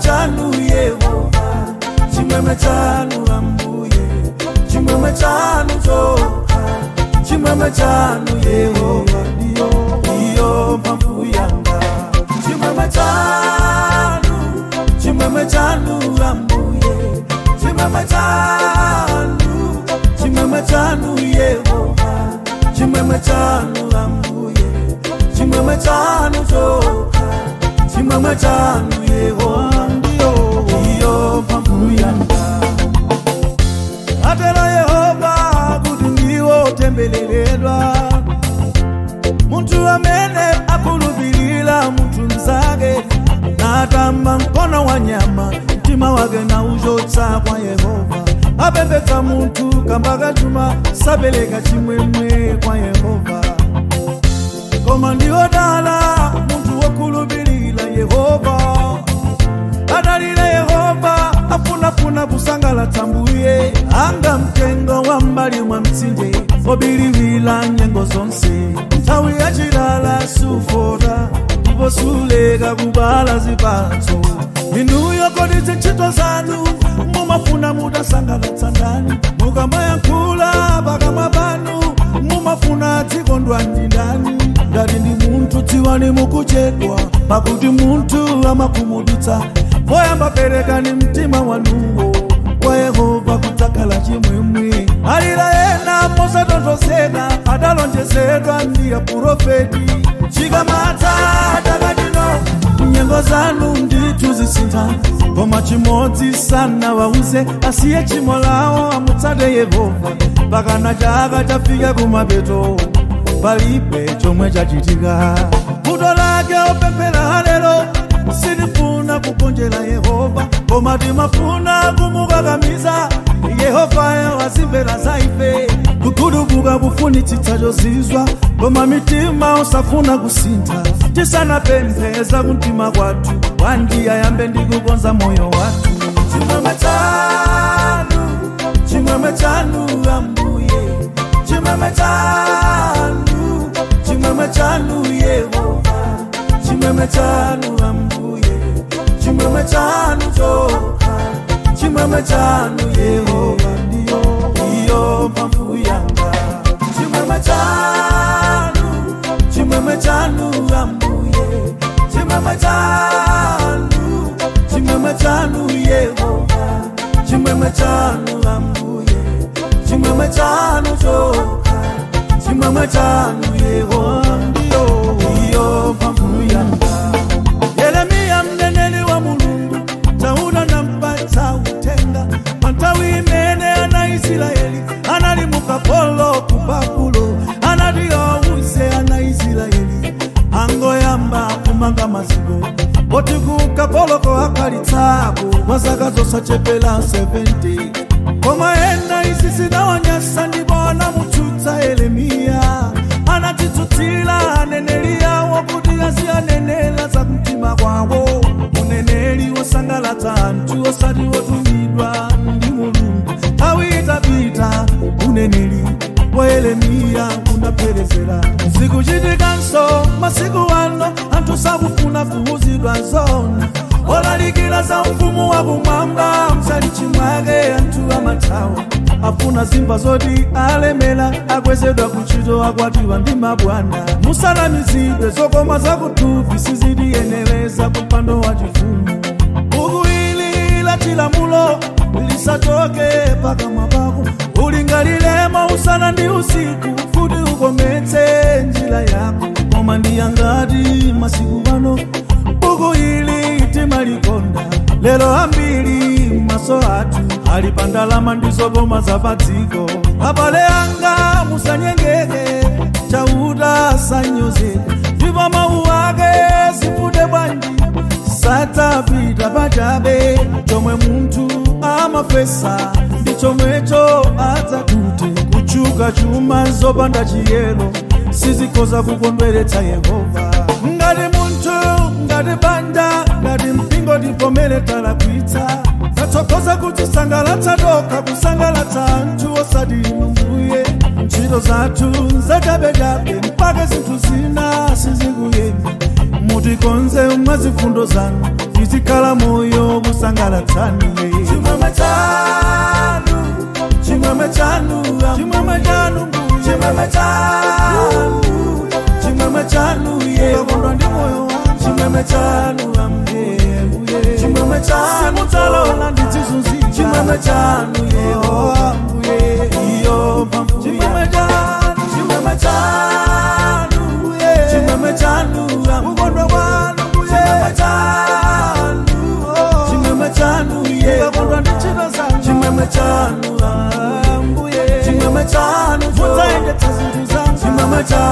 chanu yehova chimwemwe chanu ambuye chimwemwe chanu choka chimwemwe chanu yehova ndiyo ndiyo mphamvu yanga chimwemwe chanu chimwemwe chanu ambuye chimwemwe chanu chimwemwe chanu yehova chimwemwe chanu ambuye chimwemwe chanu choka chimwemwe chanu yehova ndiyo ndiyo mphamvu yanga atero yehova kuti ndiwo tembeleredwa munthu amene akhulupirira munthu mzake natamba mkono wa nyama mtima wake na uchotsa kwa yehova apembedza munthu kamba kachuma sapereka chimwemwe kwa yehova koma ndiwodala munthu wokhulupirira yehova adalile yehova afunafuna kusangalatsa mbuye anga mtengo wa mbali mwa mtsinje obiliwila nyengo zonse nthawi yachilala sufota ndipo suleka kubala zipatso inuyo kodi zintchito zanu mumafuna mutasangalatsa ndani mukamayankhula pakamwa panu mumafuna dzikondwa ndi ndani ngati ndi munthu dziwani mukuchedwa pakuti munthu amakhumudwitsa poyamba perekani mtima wanuwo kwa yehova kudzakhala chimwemwe alira ena mosatonthozeka adalonjezedwa ndi aprofeti chikamata takatino nyengo zanu ndithu zisintha koma chimodzi sanawauze asiye chimo lawo amutsate yehova pakana chaka chafika kumapeto palibe chomwe chachitika vuto lake opemphera lero sinifuna kugonjera yehova koma timafuna kumukakamiza yehovayo azimvera za ife kukhulupirika kufunitsitsa chozizwa koma mitima usafuna kusintha tisanapempheza kumtima kwathu wandiya yambe ndikukonza moyo wathu chimwemwe chanu chimwemwe chanu ambuye chimwemwe chanu chimwemwe chanu yehova chimwemwe chanu ambuye chimwemwe chanu choka chimwemwe chanu yehova ndiyo ndiyo mphamvu yanga chimwemwe chanu chimwemwe chanu ambuye chimwemwe chanu chimwemwe chanu yehova chimwemwe chanu ambuye chimwemwe chanu choka chimwemwe chanu yehova ndiyo ndiyo mphamvu yanga yeremiya mneneri wa mulungu tauna nampatsa utenga panthawi imene ana israeli anali mukapolo ku babulo anati awuze ana israeli angoyamba kumanga maziko poti ku kapoloko akalitsako kwa zaka zosachepera 70 koma ena izi zinawanyasa ndipo anamutsutsa yeremiya anatitsutsira aneneri yawo kuti aziyanenera za kumtima kwawo uneneri wosangalatsa anthu osati wotumidwa ndi mulungu nthawi itapita uneneri wa yeremiya unapherezera zikuchitikanso masiku ano anthu sakufuna kuwuzidwa zona olalikira za mfumu wakumwamba msalichi mwake anthu amathawa afuna zimba zoti alemera akwezedwa kuchito akwatiwa ndi mabwana musanamizidwe zokoma zakuthupi sizitiyenereza kupando wa chifumu buku ili la chilamulo lisachoke pakamwa pako ulingaliremo usana ndi usiku kuti ukometse njira yako koma ndiyangati masiku pano buku ili timalikonda lero ambiri maso athu ali pa ndalama ndi zokoma za pa dziko abale anga musanyengeke chauta sanyozeka ndipo mawu ake sifute bwanji satapita pachabe chomwe munthu amafesa ndi chomwecho adzatute kuchuka chuma zopanda chiyero sizikhoza kukondweretsa yehova ngati munthu ngati banja ngati mpingo tivomere talakwitsa tatsokoza kutisangalatsa tokha kusangalatsa anthu osati mbuye ntchito zathu zachabechabe mpaka zinthu zina sizikuyenda mutikonze mwa zifundo zanu tizikhala moyo kundisangalatsani chimwemwe chanu chimwemwe chanu chimwemwe chanu chimwemwe chanu chimwemwe chanu yekondwa ndi moyo chimwemwe chanu ambuye chimwemwe chanu mudzalola ndizizunzika chimwemwe chanu yehova iyo mphamvu chimwemwe chanu chimwemwe chanu chimwemwe chanu mukondwa kwanu chimwemwe chanu chimwemwe chanu yekondwa ndi ntchito zanu chimwemwe chanu ambuye chimwemwe chanu mudzaendetsa zinthu zanu chimwemwe chanu